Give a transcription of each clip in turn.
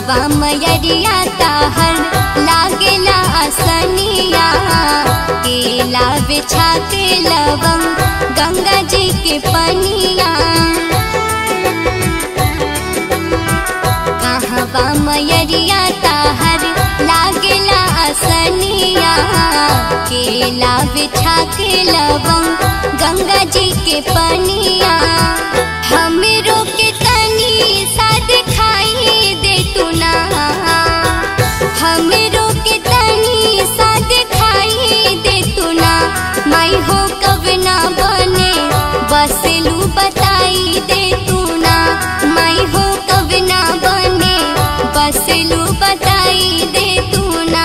कहवा मयरिया ताहर लागेला असनिया केला बिछा के लवंग गंगा जी के पनिया कहवा मयरिया ताहर लागेला असनिया केला बिछा के लवंग गंगा जी के पनिया हमरो के तनी साथ खाई दे तू ना हमरो के तनी साथ खाई दे तू ना माई हो कब ना बने बसलू बताई दे तू ना माई हो कब ना बने बसलू बताई दे तू ना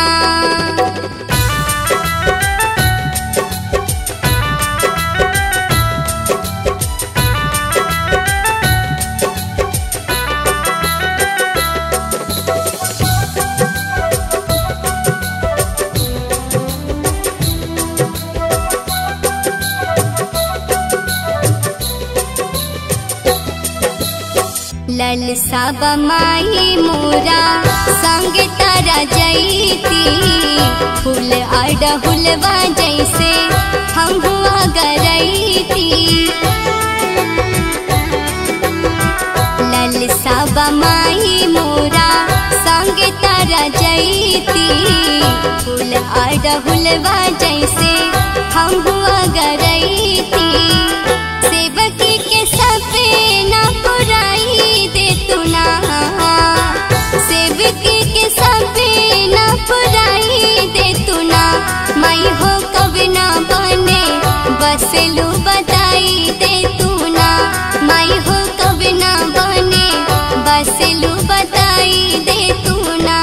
ललसा बमाई मोरा संग तारा जईती फूल अड़हुलवा जैसे हम हुआ गरईती ललसा बमाई मोरा संग तारा जईती फूल अड़हुलवा जैसे हम हुआ गरईती सेवकी के सपना पुराई दे तू ना सेवकी के सपना पुराई दे तू ना माई हो कब ना बने बसलू बताई दे तू ना माई हो कब ना बने बसलू बताई दे तू ना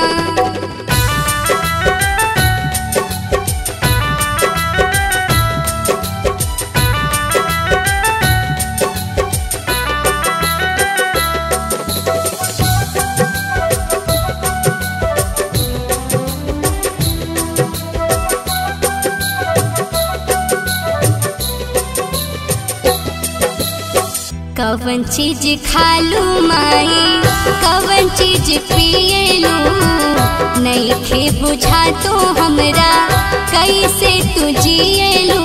कवन चीज खालू माई कवन चीज पियलू नहीं खे बुझा तो हमरा कैसे तू जियलू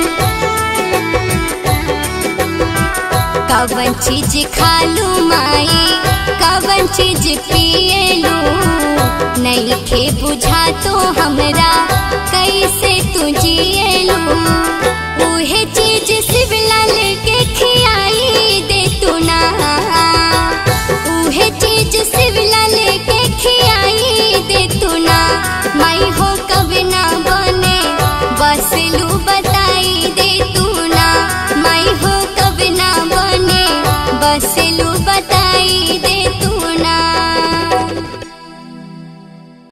कवन चीज खालू माई कवन चीज पियलू नहीं खे बुझा तो हमरा कैसे तू जियलू उहे चीज शिवलाल के खियाई दे तू ना उहे चीज शिवलाल के खियाई दे तू ना माई हो कब ना बने बसलू बताई दे